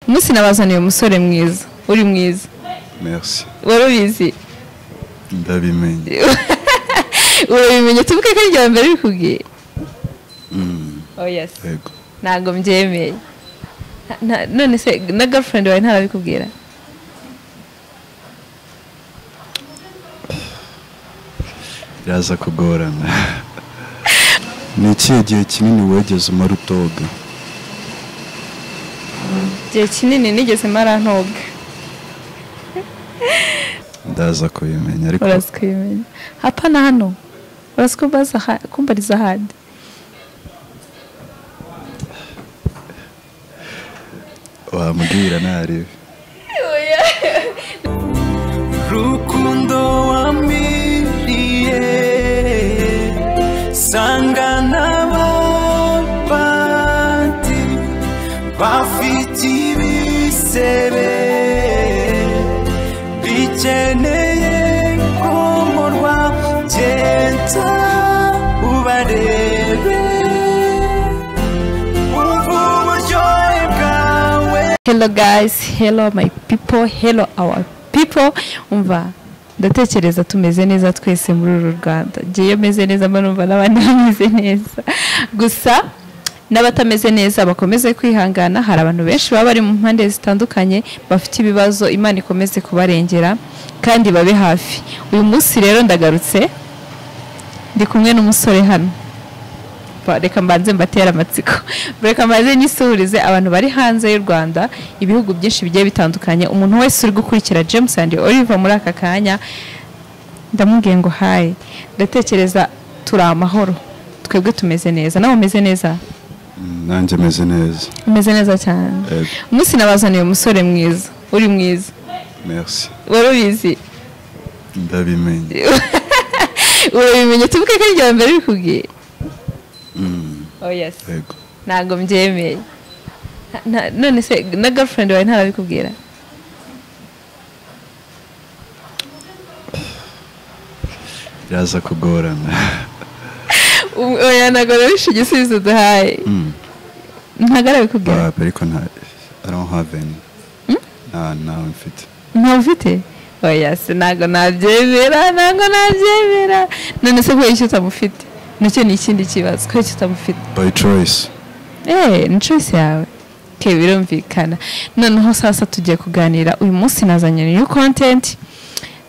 umunsi nabazaniye umusore mwiza uri mwiza merci wari ubizi ndabimenye urabimenye tuvuge ko ari irya mbere rikubwiye yego ntabwo mbyemeye Nta- nta- none se na gafurendi wawe ntarabikubwira biraza kugorana ni ikihe gihe kinini wegeze umara utoga igihe kinini nigeze marantoga ndaza kubimenya ariko uraza kubimenya hapana hano uraza kumbaza ha- kumbariza ahandi wambwira ntaribi rukundo wamiriye sanga n'abapati bafite ibisebe bikeneye komorwa genda ubarebe wumve uburyohe bwawe hello guys hello my people hello our people umva ndatekereza tumeze neza twese muri uru rwanda ngewe meze neza mba numva n'abandi bameze neza gusa n'abatameze neza bakomeze kwihangana hari abantu benshi baba bari mu mpande zitandukanye bafite ibibazo imana ikomeze kubarengera kandi babe hafi uyu munsi rero ndagarutse ndi kumwe n'umusore hano Ba- reka mbanze mbatera amatsiko reka mbanze nyisuhurize abantu bari hanze y'u rwanda ibihugu byinshi bigiye bitandukanye umuntu wese uri gukurikira james and oliver muri aka kanya ndamubwiye ngo hayi ndatekereza turi amahoro twebwe tumeze neza nawe umeze neza Mm, nanjye meze neza umeze neza cyane Yego. umunsi nabazaniye umusore mwiza uri mwiza merci wari ubizi ndabimenye urabimenye tuvuge ko ari irya mbere rikubwiye oya yego ntabwo mbyemeye Nta- nta- none se na gafurendi wawe ntarabikubwira biraza kugorana Um- oya ntabwo rero igisubizo duhaye Mm. ntabwo arabikubwira Bah, ariko nta i don't have any nta ntawe mfite ntawe ufite oya se ntabwo nabyemera ntabwo nabyemera none se kubera iki utamufite nacyo ni ikindi kibazo kubera iki utamufite by choice eee ni choice yawe ke birumvikana noneho sasa tugiye kuganira uyu munsi nazanye new content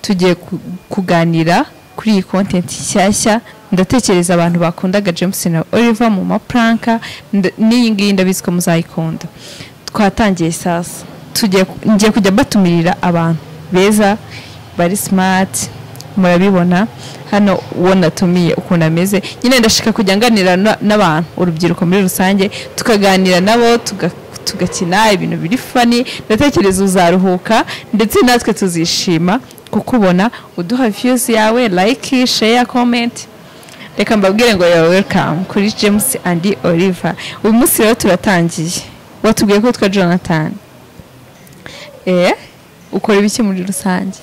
tugiye ku- kuganira kuri iyi content nshyashya ndatekereza abantu bakundaga james na oliver mu mapranka nda- n'iyi ngiyi ndabizi ko muzayikunda twatangiye sasa tugiye ku- ngiye kujya batumirira abantu beza bari smart murabibona hano uwo natumiye ukuntu ameze nyine ndashaka kujya nganira na- n'abantu urubyiruko muri rusange tukaganira nabo tuga- tugakina ibintu biri fani ndatekereza uzaruhuka ndetse natwe tuzishima kukubona uduha views yawe like share comment reka mbabwire ngo yawe welcome kuri james and oliver uyu munsi rero turatangiye watubwiye ko witwa jonathan eh ukora ibiki muri rusange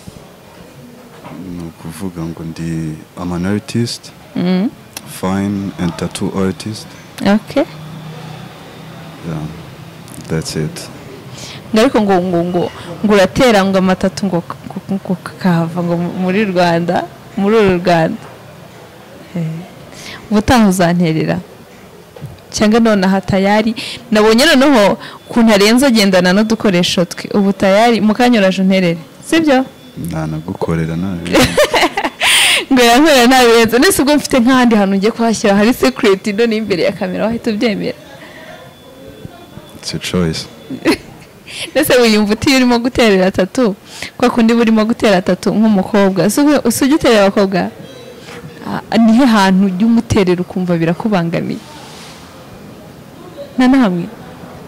ni ukuvuga ngo ndi am an artist fine and tattoo artist okay yeah. that's it ngo ariko ngo ngo ngo ngo uratera ngo amatatu ngo k- k- ngo kakahava ngo mu- muri rwanda muri uru rwanda Eh, ubutaha uzanterera cyangwa nonaha tayari nabonye noneho ukuntu arenze agendana n'udukoresho twe ubu tayari mu kanya uraje unterere sibyo ntanagukorera nabi ngo yankorera nta birenze nese ubwo mfite nk'ahandi hantu ngiye kuhashyira hari sekireti none imbere ya kamera wahita ubyemera it's a choice ese wiyumva utiyo urimo guterera tatu kwa kundi uba urimo gutera tatu nk'umukobwa Si ubwo- si ujya uterera abakobwa Ah, nihe hantu ujya umuterera ukumva birakubangamiye nta na hamwe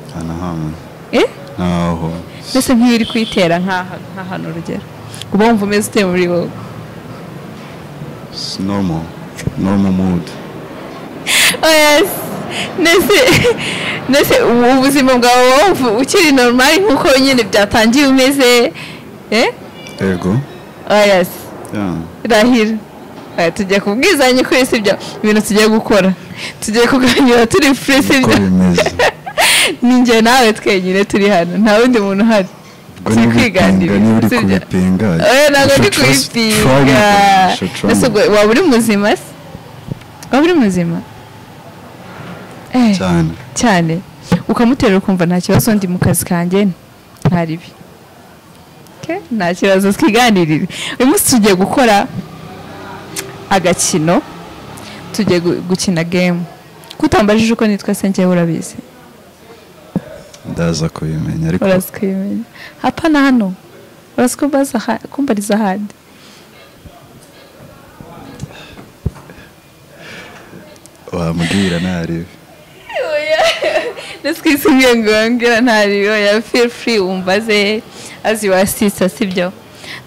nta na hamwe eh ntaho mbese nk'iyo uri kuyitera nk'aha nk'ahantu urugero uba wumva umeze uteye muri wowe it's normal normal mood yes ndetse ndetse ubu ubuzima bwawe wowe wumva ukiri normal nk'uko nyine byatangiye umeze eh ego oh yes yeah. rahira Aya, tugiye kubwizanya kuri sibyo ibintu tugiye gukora tugiye kuganira turi furi uko sibyo bimeze ninjye nawe twenyine turi hano nta wundi muntu uhari ubwo si niba uri kwiganirira, kwipinga, niba uri si ibyo. kubipinga oya ntabwo you ndi should trust- try me, kubipinga you should try ese me. ubwo waba uri muzima se waba uri muzima Eh, cyane cyane ukamuterura ukumva nta kibazo ndi mu kazi kanjye ntaribi Okay? nta kibazo twiganirire uyu munsi tugiye gukora agakino tugiye gu- gukina gemu kutambajije uko nitwa se njyewe urabizi ndaza kubimenya ariko uraza ukabimenya hapana hano uraza kumbaza aha- kumbariza ahandi wamubwira ntaribi ndetse isimwe ngongera ntariyo ya feel free umbaze as you are sister sibyo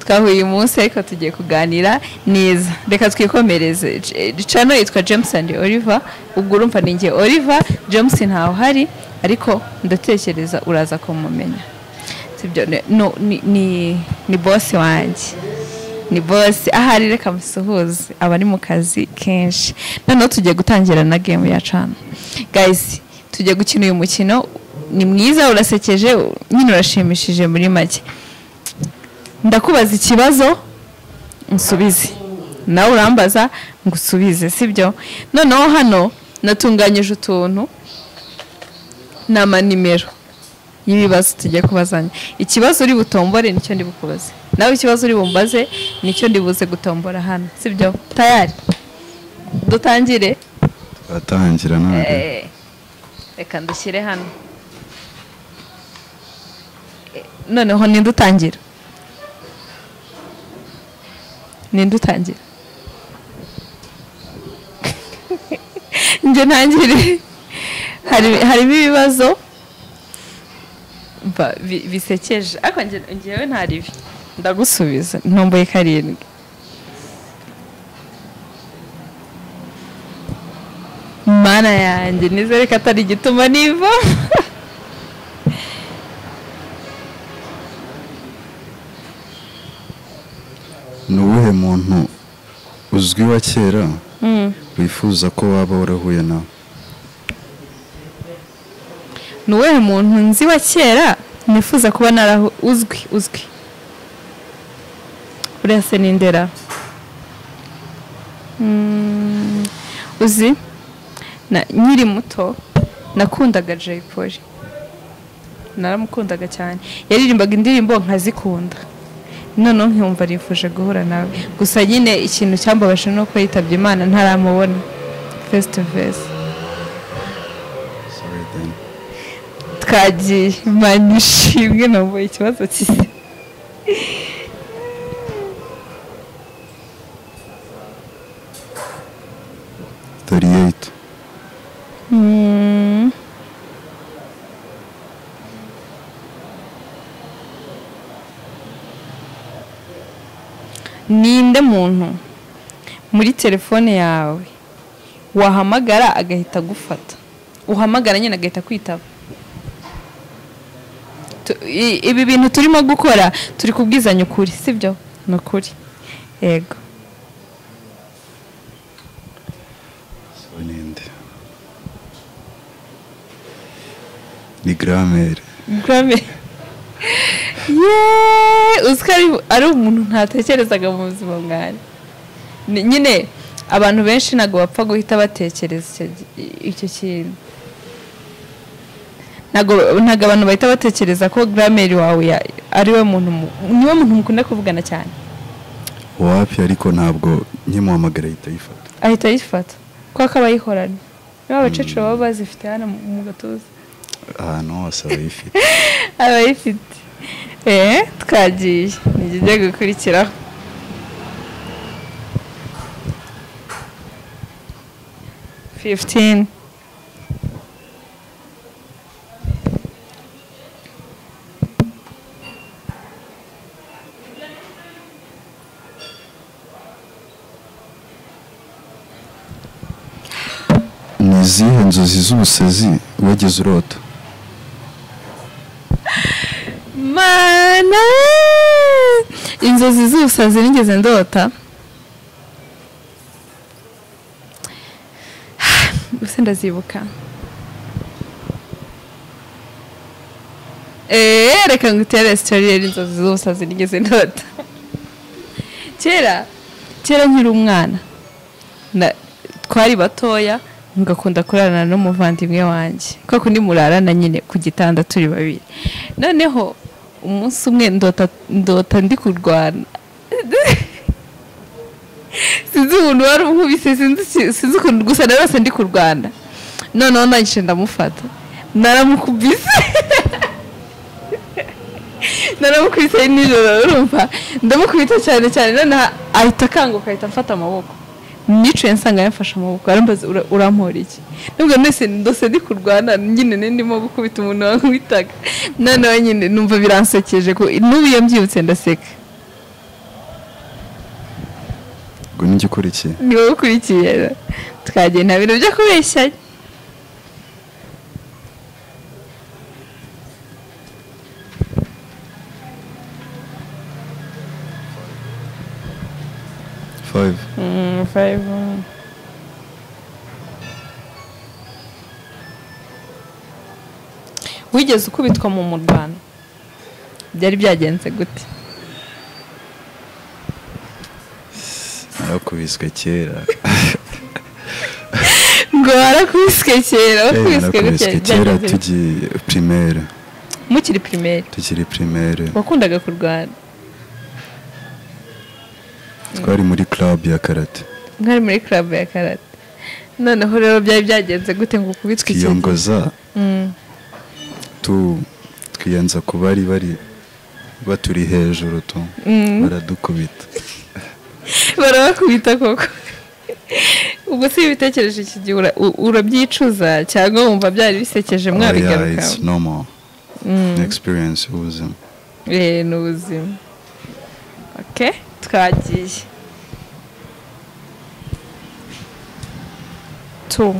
twahuye uyu munsi ariko tugiye kuganira neza reka twikomereze J- channel yitwa james and oliver ubwo urumva ni njye oliver james ntawe uhari ariko ndatekereza uraza kumumenya sibyo Ne- no, ni, ni, ni bosi wanjye ni bose ahari reka musuhuze abari mu kazi kenshi noneho tugiye gutangira na gemu ya cana guys tugiye gukina uyu mukino ni mwiza urasekeje u- nyine urashimishije muri make ndakubaza ikibazo nsubize nawe urambaza ngo usubize sibyo noneho hano natunganyije utuntu ni amanimero y'ibibazo tugiye kubazanya ikibazo uri butombore nicyo ndi bukubaze nawe ikibazo uri bumbaze nicyo ndi buze gutombora hano sibyo tayari dutangire atangira ntaribi Eh, reka ndushyire hano Eh, noneho ninde utangira ninde utangira njye ntangire Hari- harimo ibibazo mva, bi- bisekeje ariko njye- njyewe nta ribi ndagusubiza ntomboye karindwi mana yanjye nizere ko atari igituma niva ni uwuhe muntu uzwi wa kera wifuza ko waba warahuye nawe ni uwuhe muntu nzi wa kera nifuza kuba naraho uzwi uzwi buriya se ni ndera Mm, uzi na- nkiri muto nakundaga jay polly naramukundaga cyane yaririmbaga indirimbo nkazikunda noneho nkumva nifuje guhura nawe gusa nyine ikintu cyambabaje ni uko yitabye imana ntaramubona face to face Sorry then. twagiye mani ishimwe nambaye ikibazo kisi thirty eight ninde muntu muri telefone yawe wahamagara agahita agufata uhamagara nyine agahita kwitaba Tu- i- ibi bintu turimo gukora turi kubwizanya ukuri sibyo ni ukuri yego so ninde ni gramere Grammy. Yeee! uzi ko ari- ari umuntu ntatekerezaga mu buzima bwanjye Ni- nyine abantu benshi ntabwo bapfa guhita batekereza icyo gi- icyo kintu ntabwo ntabwo abantu bahita batekereza ko grameri wawe ya- ari we muntu mu- niwe muntu mukunda kuvugana cyane wapi ariko ntabwo nkimuhamagara ahita yifata ahita ayifata kuko aba ayihoranye niba abakecuru baba bazifite hano mu mu gatuza ahantu hose abayifite abayifite eee twagiye nijya ujya gukurikiraho fifitini ni izihe nzozi z'ubusazi wigeze urota mana inzozi z'ubusazi nigeze ndota gusa ndazibuka eee reka ngutere sitori rero inzozi zose zinigeze ndota kera kera nkiri umwana na- twari batoya ngakunda kurarana n'umuvandimwe wanjye kwa kundi murarana nyine ku gitanda turi babiri noneho umunsi umwe ndota ndota ndi kurwana sinzi umuntu wari unkubise sinzi si- sinzi ukuntu gusa narose ndi kurwana noneho nangije ndamufata naramukubise naramukubise nijoro urumva ndamukubita cyane cyane noneho ahita akanguka ahita amfata amaboko nicaye nsanga yamfashe amaboko arambaza "Ura- urampora iki nubwo nese ndose ndi kurwana nyine ni ndimo gukubita umuntu wankubitaga noneho nyine numva biransekeje ko n'ubu iyo mbyibutse ndaseka ubwo ni igikurikiye ni wowe ukurikiye twagiye nta bintu byo kubeshyanya five wigeze ukubitwa mu murwano byari byagenze gute narakubiswe kera ngo warakubiswe kera Eh, wakubiswe gute narakubiswe kera byagenze gute? tugiye primaire mukiri pirimeri tukiri primaire wakundaga kurwana twari muri club ya karate mwari muri club ya karate noneho rero byari byagenze gute ngo ukubitwe ikintu twiyongoza Mm. tu twiyenza ku bari bari baturi hejuru tu baradukubita barabakubita koko ubwo si ibitekerezo iki gihe ura- u- urabyicuza cyangwa wumva byari bisekeje Oya, mwabigarukaho it's normal Ni experience y'ubuzima Eh, ni ubuzima ok twagiye tu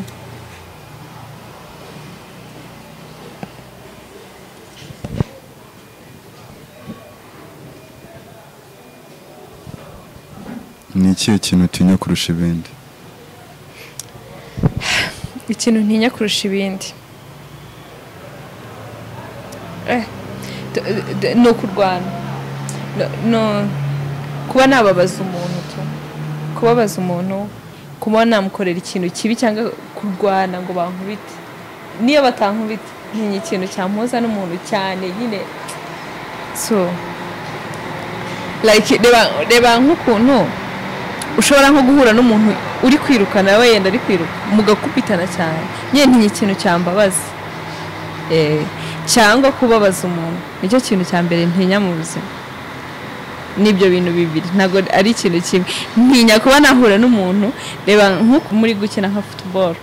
ni ikihe kintu utinya kurusha ibindi ikintu ntinya kurusha ibindi Eh, d- d- ni ukurwana No- no kuba nababaza umuntu tu kubabaza umuntu kuba namukorera ikintu kibi cyangwa kurwana ngo bankubite niyo batankubite ntinya ikintu cyampuza n'umuntu cyane nyine so like reba reba nk'ukuntu ushobora nko guhura n'umuntu uri kwiruka nawe yenda ari kwiruka mugakubitana cyane nyine ntinya ikintu cyambabaza Eh, cyangwa kubabaza umuntu nicyo kintu cya mbere ntinya mu buzima n'ibyo bintu bibiri ntabwo ari ikintu kimwe ntinya kuba nahura n'umuntu reba nko muri gukina nka futuboro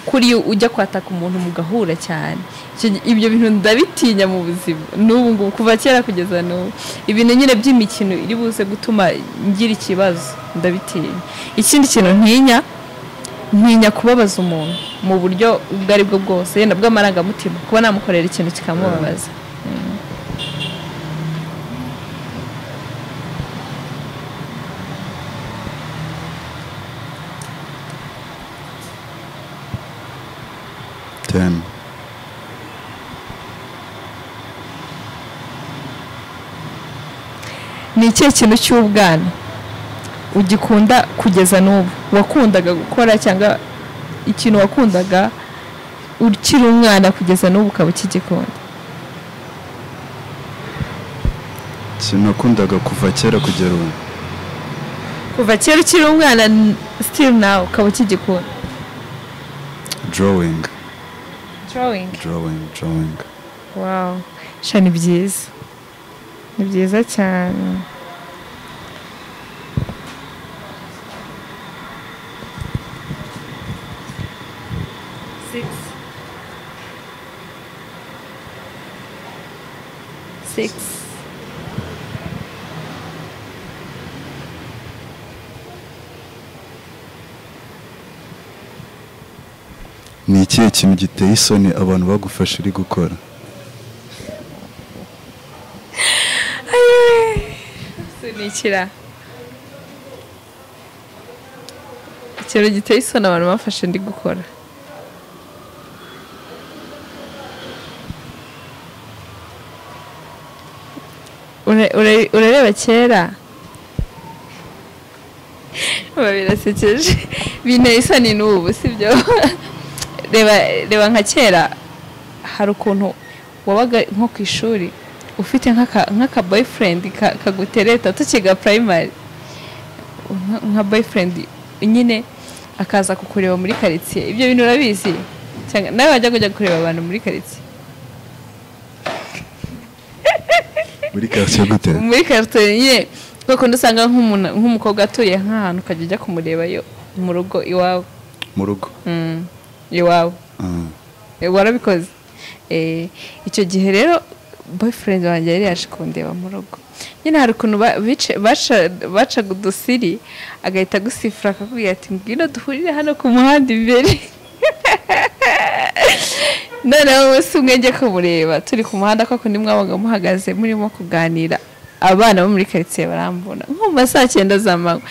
kuri ujya kwataka umuntu mugahura cyane Icyo- ibyo bintu ndabitinya mu buzima n'ubu ngubu kuva kera kugeza n'ubu ibintu nyine by'imikino iri buze gutuma ngira ikibazo ndabitinya ikindi kintu ntinya ntinya kubabaza umuntu mu buryo ubwo ari bwo bwose yenda bw'amarangamutima kuba namukorera ikintu kikamubabaza ten ni ikihe kintu cy'ubwana ugikunda kugeza n'ubu wakundaga gukora cyangwa ikintu wakundaga ukiri umwana kugeza n'ubu ukaba ukigikunda ikintu nakundaga kuva kera kugera ubu kuva kera ukiri umwana n- still nawe ukaba ukigikunda drawing drawing drawing drawing wow sha ni byiza ni byiza cyane Six. ni ikihe kintu giteye isoni abantu bagufasha uri gukora sunikira ikintu giteye isoni abantu bafashe ndi gukora ura- ura- urareba kera biba birasekeje binteye isoni n'ubu sibyo reba reba nka kera hari ukuntu wabaga nko ku ishuri ufite nk'aka- nk'aka boyifurendi kagutereta tukiga purayimari nka- nka boyifurendi nyine akaza kukureba muri karitsiye ibyo bintu urabizi Cyangwa- nawe wajya kujya kureba abantu muri karitsiye muri karitsiye gute muri karitsiye nyine kuko usanga nk'umuntu- nk'umukobwa atuye nk'ahantu ukajya ujya kumurebayo mu rugo iwawe mu rugo Mm, iwawe Ah, Eh, warabikoze Eh, icyo gihe rero boyfriend wanjye yari yaje kundeba mu rugo nyine hari ukuntu ba- bice- baca- bacaga udusiri agahita agusifura akakubwira ati ngwino duhurire hano ku muhanda imbere noneho umunsi umwe njye kumureba turi ku muhanda koko ni mwabaga muhagaze murimo kuganira abana bo muri karitsiye barambona nko mu ma saa cyenda z'amanywa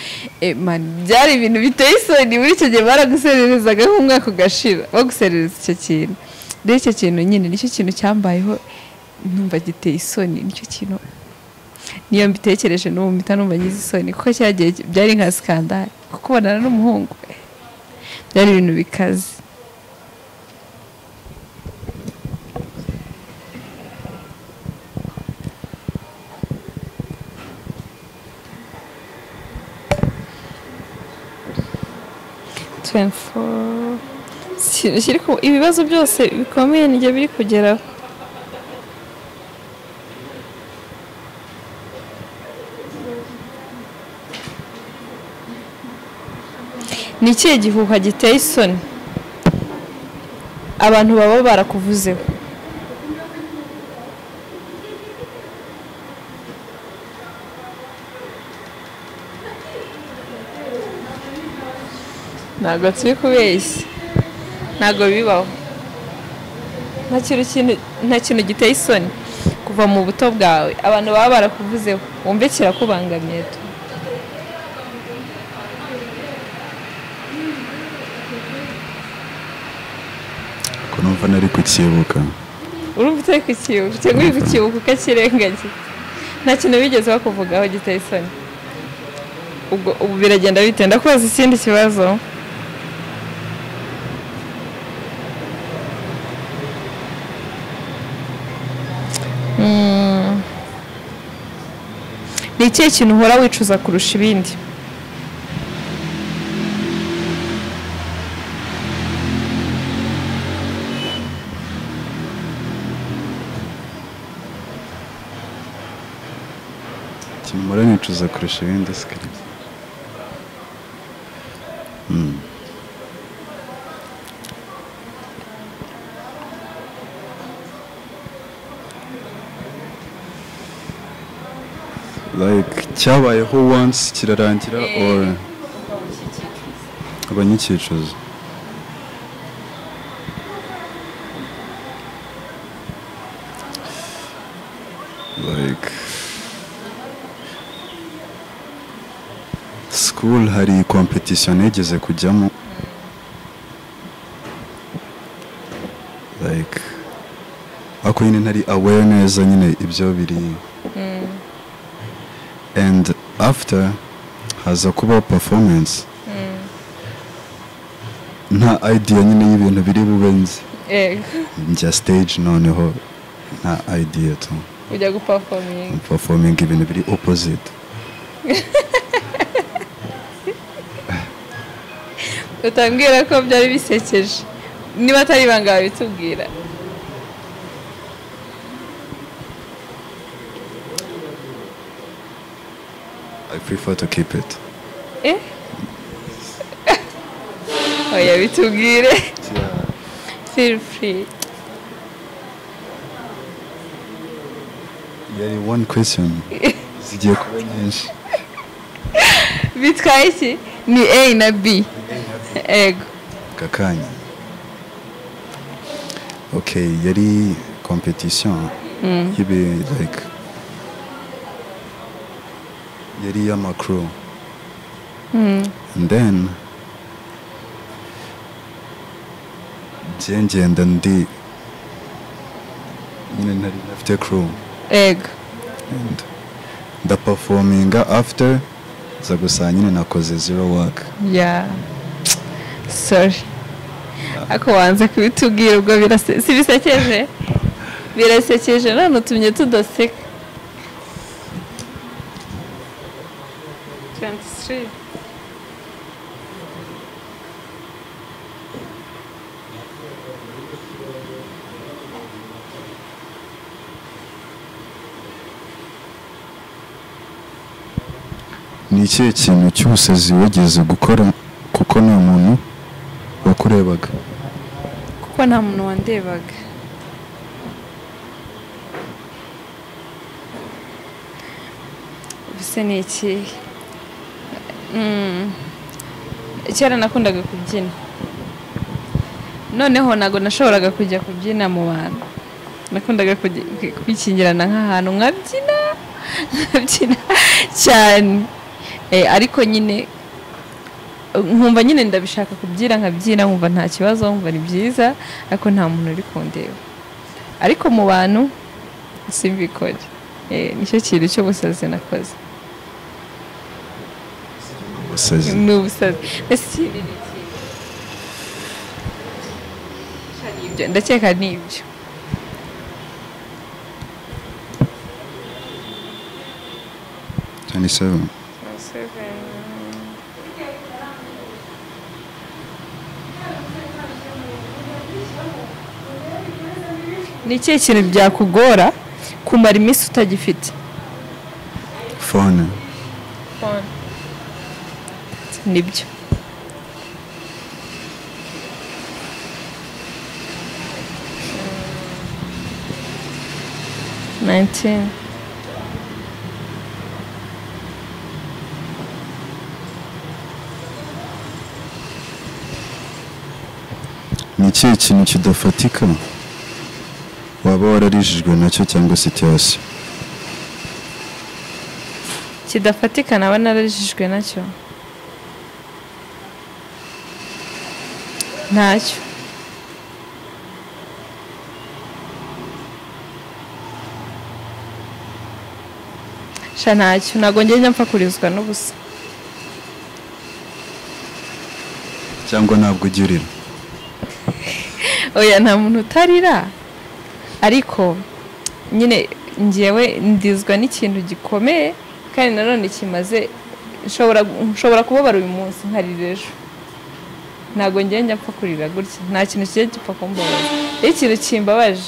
Eh, mani, byari ibintu biteye isoni muri icyo gihe baragusererezaga nk'umwaka ugashira baguserereza icyo kintu rero icyo kintu nyine nicyo kintu cyambayeho numva giteye isoni nicyo kintu niyo mbitekereje n'ubu mpita numva ngize isoni kuko cyagiye byari nka sikandari kuko ubonana n'umuhungu byari ibintu bikaze ikintu kiri ku ibibazo byose bikomeye nijye biri kugeraho ni ikihe gihuha giteye isoni abantu baba barakuvuzeho ntabwo turi kubeshya ntabwo bibaho nta kintu kintu- nta kintu giteye isoni kuva mu buto bwawe abantu baba barakuvuzeho wumve kirakubangamiye tu ko numva nari kukibuka urumva utari kukibuka cyangwa uri kukibuka ukakirengagiza nta kintu bigeze bakuvugaho giteye isoni ubwo ubu biragenda bite ndakubaza ikindi kibazo Mm. ni ikihe kintu uhora wicuza kurusha ibindi kimara nicuza kurusha ibindi sikari like cyabayeho once kirarangira or abanyikicuza like school hari competition nigeze kujyamo like ako nyine ntari aware neza nyine ibyo biri and after haza kuba performance nta idea nyine y'ibintu biri bube nzi Eh, njya stage noneho nta idea tu ujya gupafominga performing ibintu biri opposite utambwira ko byari bisekeje niba atari ibanga bitubwira I prefer to keep it Eh? Oya bitubwire. Feel free. yari one question zigiye kuba nyinshi Bitwaye iki? Ni A na B. Ego. aka kanya okay yari competition y'ibi like yari y'amakuru and then njye ngenda ndi nyine ntari nafite crew Ego. and ndaperforminga after za gusa nyine nakoze zero work ya sori ariko wanze kubitubwira ubwo birase- si bisekeje birasekeje none utumye tudaseka 23. ni ikihe kintu cy'ubusazi wigeze gukora kuko nta muntu wakurebaga kuko nta muntu wandebaga ubuse ni iki Mm. kera nakundaga kubyina noneho ntabwo nashoboraga kujya kubyina mu bantu nakundaga kujya- kwi- kwikingirana nk'ahantu nkabyina nkabyina cyane Eh, ariko nyine nkumva nyine ndabishaka kubyina nkabyina nkumva nta kibazo nkumva ni byiza ariko nta muntu uri kundeba ariko mu bantu simbikore Eh, nicyo kintu cy'ubusazi nakoze ubusazi ni ubusazi Ese ni iki? Sha ni ibyo, ndakeka ni ibyo cyane seven ni ikihe kintu byakugora kumara iminsi utagifite phone nibyo nineteen ni ikihe kintu kidafatika waba wararijijwe nacyo cyangwa sitiyasi kidafatika naba narajijwe nacyo ntacyo sha ntacyo ntabwo ngenda mpfa kurizwa n'ubusa cyangwa ntabwo ugirira oya nta muntu utarira ariko nyine ngewe ndizwa n'ikintu gikomeye kandi nanone kimaze nshobora nshobora kubabara uyu munsi nkarira ejo ntabwo ngewe njya mpfa kurira gutya nta kintu kijya gipfa kumbabaza iyo ikintu kimbabaje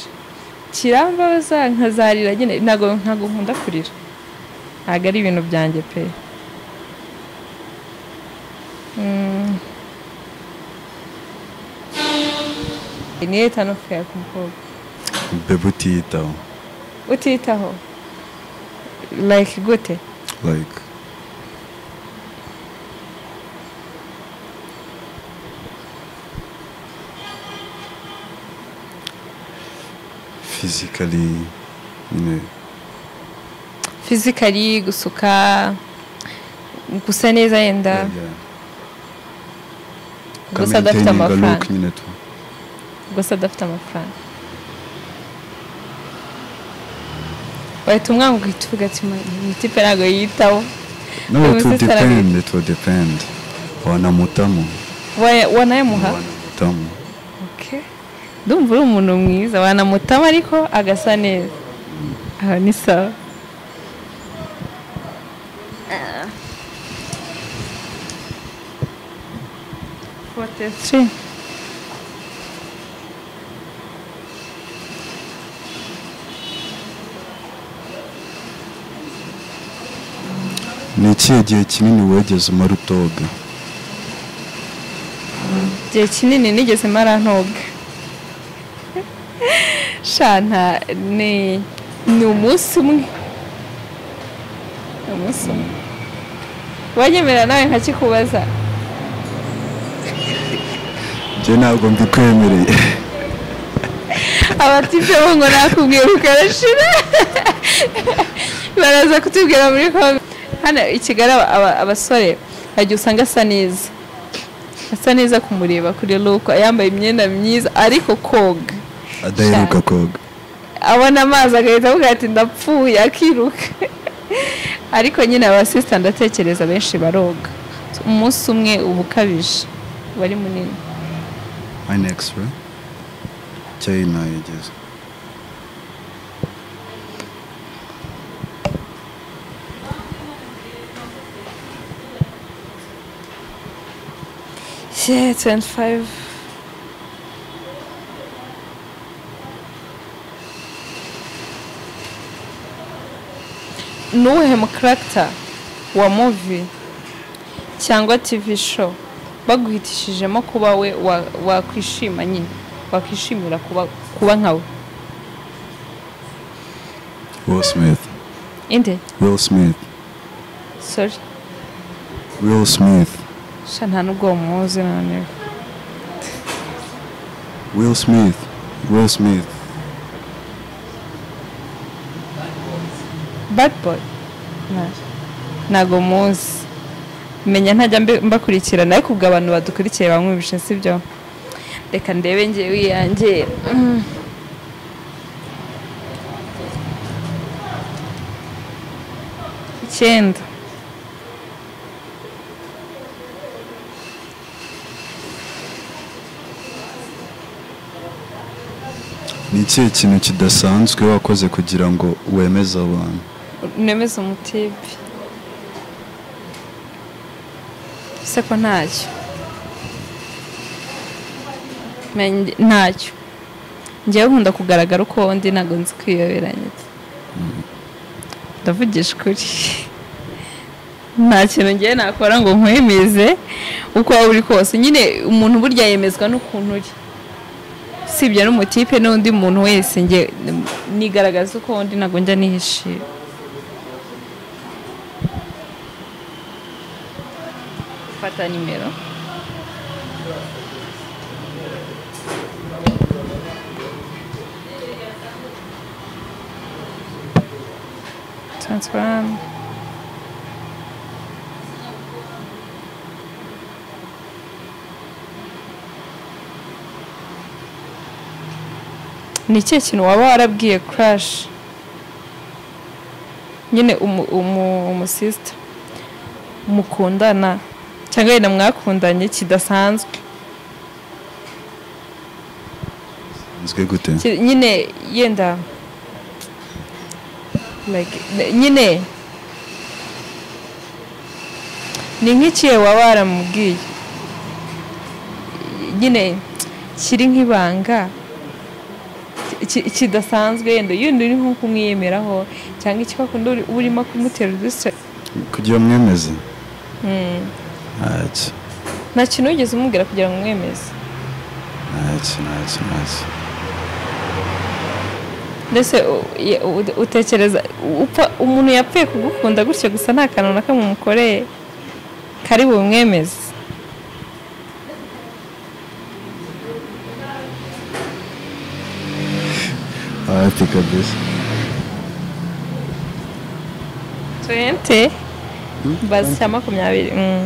kirambabaza nkazarira nyine ntabwo ntabwo nkunda kurira ntabwo ari ibintu byanjye pe Mm. ni etano feya ku mukobwa bebe utiyitaho utitaho like gute like physically nyine fizikali gusuka gusa neza yenda yeah. gusa adafite Maintaining a look amafaranga nyine tu gusa adafite amafaranga wahita umwana ugahita uvuga ati mutipe ntabwo yiyitaho no Ubu it will se sarabika. depend it will depend wanamutamu Wa- wanayamuha wanamutamu Okay. ndumva uri umuntu mwiza wanamutama ariko agasa neza aha ni sawa Forty-three. ni ikihe gihe kinini wegeze umara utoga igihe kinini nigeze mara ntoga shanta ni ni umunsi umwe ni umunsi umwe wanyemerera nawe nkakikubaza njye ntabwo mbikwemereye abatipe bo ngo nakubwiye ukarashira baraza kutubwira muri kongo hano i kigali aba- aba- abasore hajya usanga asa neza asa neza kumureba kuri luko yambaye imyenda myiza ariko koga adaheruka koga abona amazi agahita avuga ati ndapfuye akiruka ariko nyine abasisita ndatekereza benshi baroga umunsi umwe uba ukabije uba ari munini my next we cyayi nayigeze Yeah, 25. nuwuhe mukarakita wa muvi cyangwa tivi show baguhitishijemo kuba we wa- wakwishima nyine wakwishimira kuba kuba nkawe will smith inde will smith sori will smith sha nta n'ubwo muzi noneho will smith will smith bad boy Na- ntago muzi menya ntajya mbe- mbakurikirana ariko ubwo abantu badukurikiye bamwe bishe sibyo reka ndebe ngewe iyanjye Mm. icyenda ni ikihe kintu kidasanzwe wakoze kugira ngo wemeze abantu nemeza umutibe se ko ntacyo Menya- ntacyo ngewe nkunda kugaragara uko ndi ntabwo nzi kwiyoberanya ndavugisha ukuri nta kintu ngewe nakora ngo nkwemeze uko waba uri kose nyine umuntu burya yemezwa n'ukuntu uri sibyo n'umutipe n'undi muntu wese nge nigaragaza uko undi ntabwo njya nihishira fata nimero transfer ni ikihe kintu waba warabwiye kurashi nyine umu- umu- umusisita mukundana cyangwa wenda mwakundanye kidasanzwe nzwe gute Ki- nyine yenda like ne- nyine ni nk'ikihe waba waramubwiye nyine kiri nk'ibanga ki- ki- kidasanzwe yenda yenda uri nko kumwiyemeraho cyangwa ikibakunda uri- uba urimo kumutera udusira kugira mwemeze ntacyo nta kintu wigeze umubwira kugira ngo umwemeze ntacyo ntacyo ntacyo mbese u- ye- u- utekereza upfa- umuntu yapfuye kugukunda gutyo gusa nta kantu na kamwe umukoreye kari bumwemeze hafi kabisa 20 bazi cya makumyabiri mm.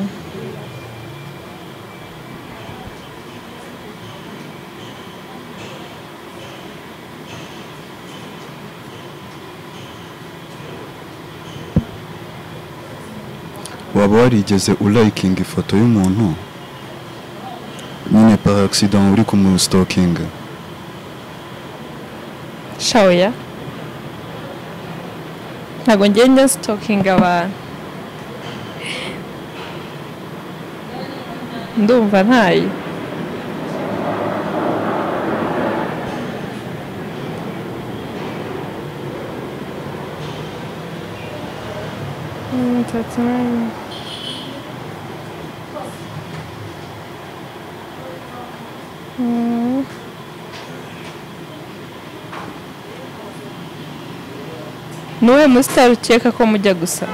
waba warigeze urayikinga ifoto y'umuntu nyine par accident uri kumusitokinga sha oya ntabwo njye njya sitokinga abantu ndumva ntayo Mm, that's nice. Mm. nuwe musitari ukeka ko mujya gusa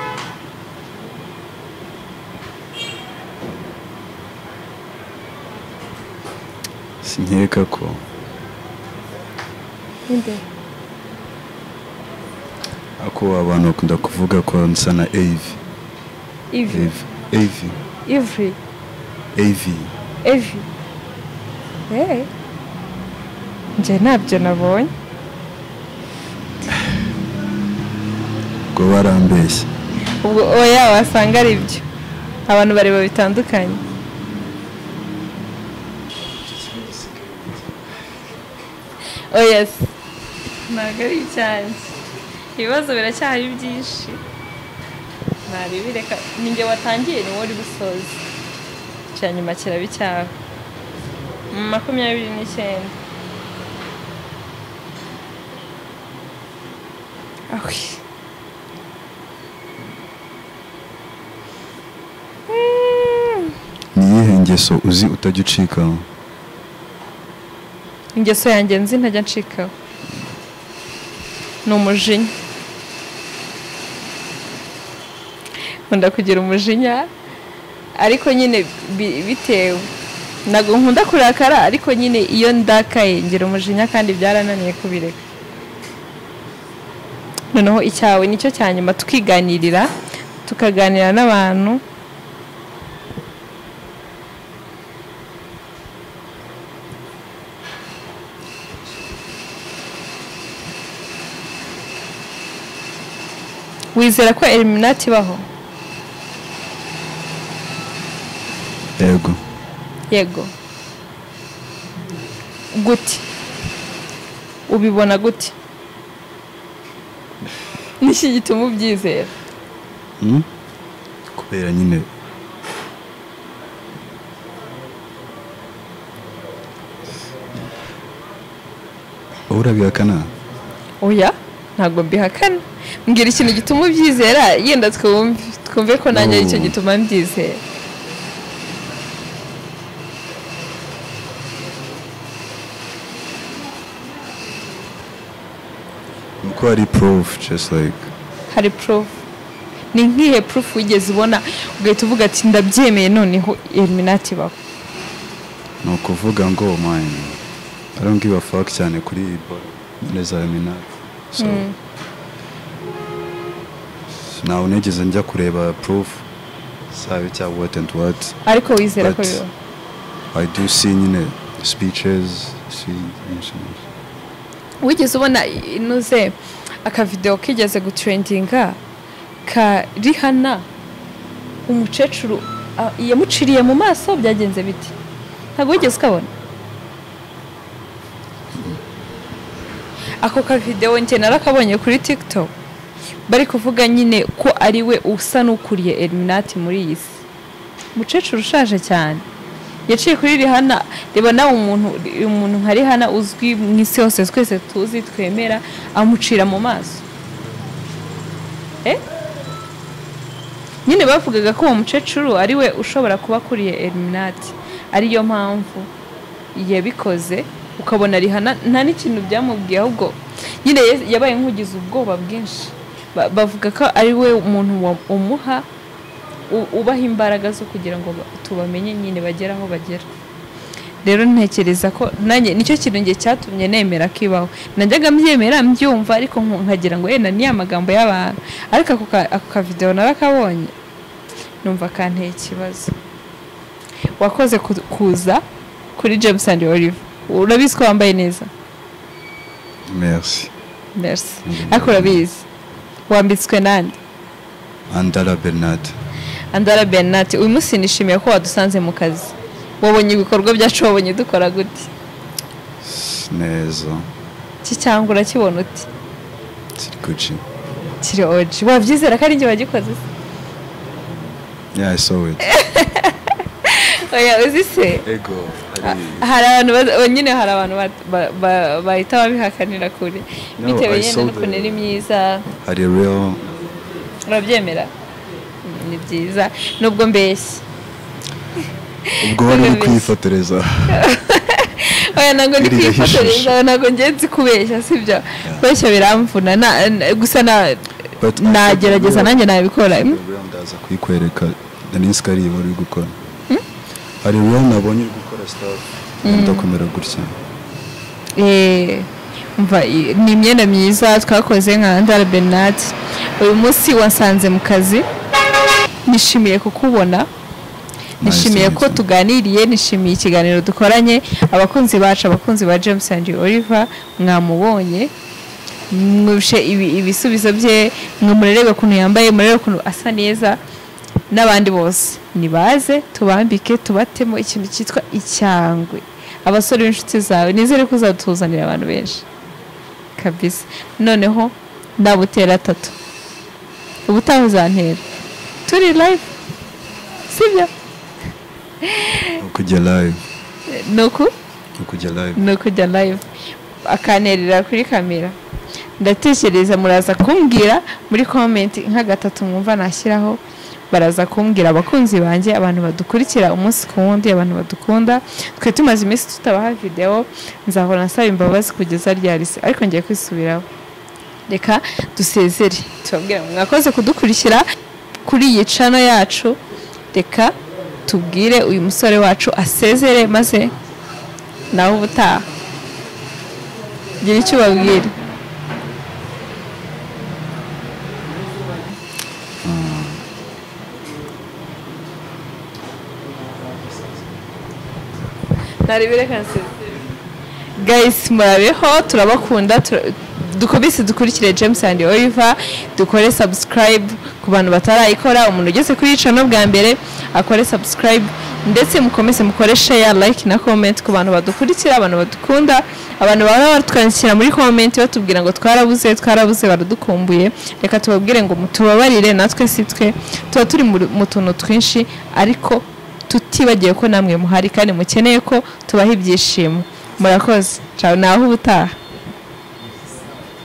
sinkeka ko ako abantu bakunda kuvuga ko nsa na evi ivi evi evi ivi evi evi eee njye ntabyo nabonye ngo barambeshye ubwo oya wasanga ari byo abantu bareba bitandukanye oya se ntabwo ari icyanjye ibibazo biracyari byinshi ntabibi reka ninjye watangiye niwe uri gusoza icya nyuma kiraba icyabo makumyabiri n'icyenda ahwi ni iyihe ngeso uzi utajya ucika ingeso yanjye nzi ntajya ncikaho ni umujinya nkunda kugira umujinya ariko nyine bi- bitewe ntabwo nkunda kurakara ariko nyine iyo ndakaye ngira umujinya kandi byarananiye kubireka noneho icyawe nicyo cya nyuma tukiganirira tukaganira n'abantu wizera ko eliminati ibaho yego yego gute ubibona gute niki gituma ubyizera Hmm? kubera nyine wowe urabihakana oya ntabwo mbihakana mbwira ikintu gituma ubyizera yenda twumve twumve ko nanjye No. aricyo gituma mbyizera nuko hari proof just like hari proof ni nk'ihe proof wigeze ubona ugahita uvuga ati ndabyemeye noneho eliminati ibaho ni ukuvuga ngo man I don't give a fuck cyane kuri iyi boro neza eliminati so ntawe nigeze njya kureba proof sabe cya what and what ariko wizera ko But- bibaho I do see nyine speeches see nyinshi nyinshi. wigeze ubona inoze akavidewo kigeze gutrendinga ka rihana umukecuru a- yamuciriye mu maso byagenze biti ntabwo wigeze ukabona ako kavidewo njye narakabonye kuri tiktok bari kuvuga nyine ko ari we usa n'ukuriye eliminati muri iyi si umukecuru ushaje cyane yaciye kuri rihana reba nawe umuntu umuntu nka rihana uzwi mu isi hose twese tuzi twemera amucira mu maso Eh? nyine bavugaga ko uwo mukecuru ari we ushobora kuba akuriye eliminati ariyo mpamvu yabikoze ukabona rihana nta n'ikintu byamubwiye ahubwo nyine ye- yabaye nk'ugize ubwoba bwinshi Ba- bavuga ko ari we muntu wa- umuha u- ubaha imbaraga zo kugira ngo ba- tubamenye nyine bagere aho bagera rero ntekereza ko nanjye nicyo kintu njye cyatumye nemera ko ibaho najyaga mbyemera mbyumva ariko nku- nkagira ngo yenda ni amagambo y'abantu ariko ako ka- ako kavidewo narakabonye numva kanteye ikibazo wakoze ku- kuza kuri james and olive urabizi ko wambaye neza merci merci ariko urabizi wambitswe nande andara bernard andara bernat uyu munsi nishimiye ko wadusanze mu kazi wabonye ibikorwa byacu wabonye dukora gute S- neza iki cyangwa urakibona uti kiri guci kiri oji wabyizera ko ari njye wagikoze se yeah i saw it oya uzi se ego ari hari abantu baza- oh, nyine hari abantu bat- ba- ba- bahita babihakanira kure No, bitewe I nyine saw n'ukuntu the- ari myiza hari real urabyemera Mm, ni byiza nubwo mbeshya ubwo wari uri Numvise. kwifotoreza oya ntabwo ndi Irira kwifotoreza hishisha. ntabwo ngenzi kubeshya sibyo kubeshya biramvuna na- na- gusa na- But I saw nagerageza the real- nanjye nabikora Mm? the real ndaza kuyikwereka nari nzi ko ari iba uri gukora hari real nabonye uri gukora stuff ndakomera gutya Eh, umva i- ni imyenda myiza twakoze nka ndara bernard uyu munsi wasanze mu kazi nishimiye kukubona nishimiye ko Nice to meet you. tuganiriye nishimiye ikiganiro dukoranye abakunzi bacu abakunzi ba james and oliver mwamubonye mwushe ibi- ibisubizo bye ngo murarebe ukuntu yambaye murarebe ukuntu asa neza n'abandi bose nibaze tubambike tubatemo ikintu cyitwa icyangwe abasore b'inshuti zawe nizere ko uzatuzanira abantu benshi kabisa noneho nabutera atatu ubutaha uzantera turi live sibyo ukujya live ni uku ukujya live ni ukujya live akanterera kuri kamera ndatekereza muraza kumbwira muri komenti nka gatatu mwumva nashyiraho baraza kumbwira abakunzi banjye abantu badukurikira umunsi ku wundi abantu badukunda twe tumaze iminsi tutabaha videwo nzahora nsaba imbabazi kugeza ryarise ariko ngiye kwisubiraho reka dusezere tubabwira ngo mwakoze kudukurikira kuri iyi cano yacu reka tubwire uyu musore wacu asezere maze nawe ubutaha gira icyo ubabwira narebere kanseri gayisi murabeho turabakunda tura- dukomeze dukurikire james and oliver dukore subscribe ku bantu batarayikora umuntu ugeze kuri icano bwa mbere akore subscribe ndetse mukomeze mukore share like na comment ku bantu badukurikira abantu badukunda abantu bahora batwandikira muri comment batubwira ngo twarabuze twarabuze baradukumbuye reka tubabwire ngo mutubabarire natwe si twe tuba turi mu- mu tuntu twinshi ariko tutibagiwe ko namwe muhari kandi mukeneye ko tubaha ibyishimo murakoze naho ubutaha